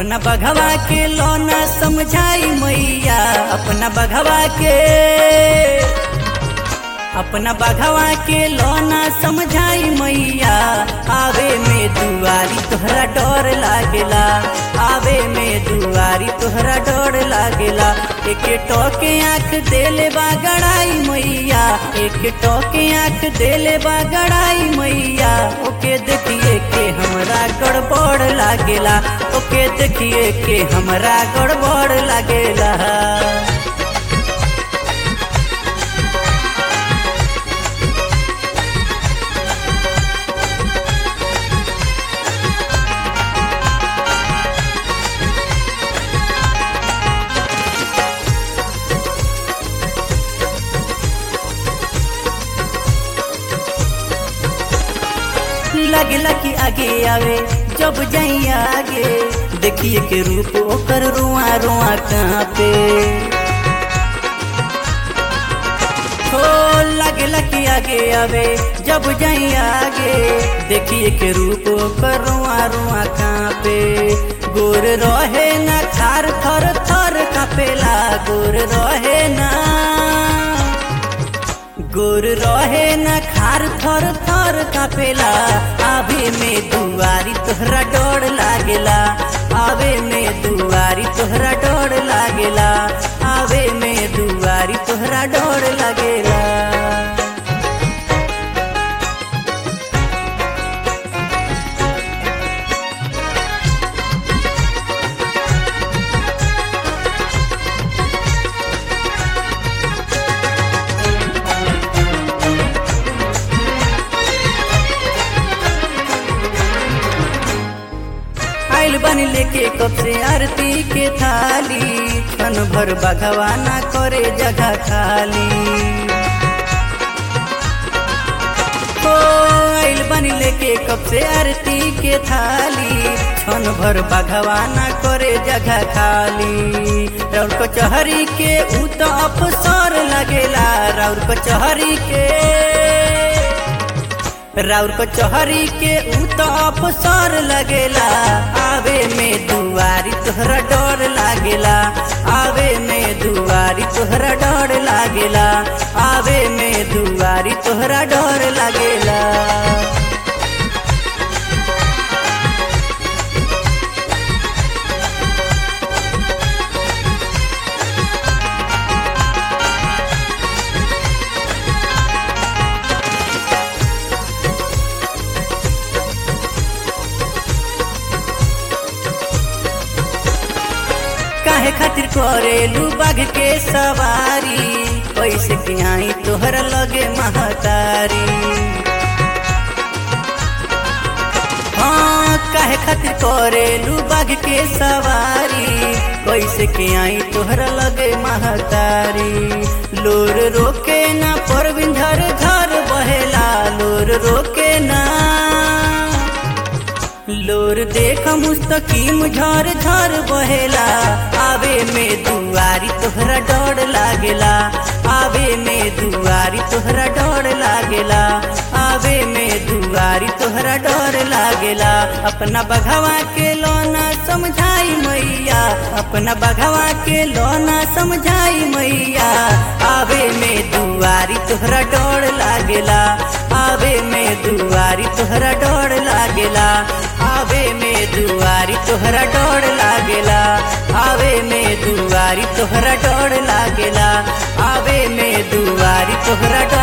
अपना बघवा के लौना समझाई मैया अपना बघवा के अपना बघवा के लौना समझाई मैया आवे में दुआरी तोहरा डर लागेला आवे में दुआरी तोहरा डर लागेला एक टोके आँख देले बा गड़ाई मैया एक टोके आँख देले बा गड़ाई मैया ओके देखिए के हमरा गड़बड़ लागेला ओके देखिए के हमरा गड़बड़ लागेला लगला कि आगे आवे जब जाई आगे देखिए के रूप ओकर रुआ रुआ कहाँ पे हो लगला कि आगे आवे जब जाई आगे देखिए के रूप ओकर रुआ रुआ कहाँ पे गोर रहे ना खार थर थर कापेला गोर रहे ना गोर रहे न खार थर थर कापेला आवे में दुआरी तोहरा डर लागेला आवे में दुआरी तोहरा डर लागेला आवे में दुआरी तोहरा डर लागेला आइल बनी लेके कब से आरती के थाली क्षण भर भगवाना करे जगह खाली हो आइल बनी लेके कब से आरती के थाली क्षण भर भगवाना करे जगह खाली राउर कचहरी के ऊ तो अफसर लगेला राउर कचहरी के राउर कचहरी के ऊ तो अफसर लगेला आवे में दुआरी तोहरा डर लागेला आवे में दुआरी तोहरा डर लागेला आवे में दुआरी तोहरा डर लागेला काहे खातिर करेलू बाघ के सवारी पैसे के आई तोहरा लगे महतारी हाँ काहे खातिर करेलू बाघ के सवारी कैसे के आई तोहरा लगे महतारी लोर रोके ना पर झर झर बहेला लोर रोके ना लोर देख मुस्तकीम झर झर बहेला आवे में दुआरी तोहरा डर लागेला आवे में दुआरी तोहरा डर लागेला आवे में दुआरी तोहरा डर लागेला अपना बघवा के लोना समझाई मैया अपना बघवा के लोना समझाई मैया आवे में दुआरी तोहरा डर लागेला आवे में दुआरी तोहरा डर लागेला आवे में दुआरी तोहरा डर लागेला आवे में दुआरी तोहरा डर लागेला आवे में दुआरी तोहरा डर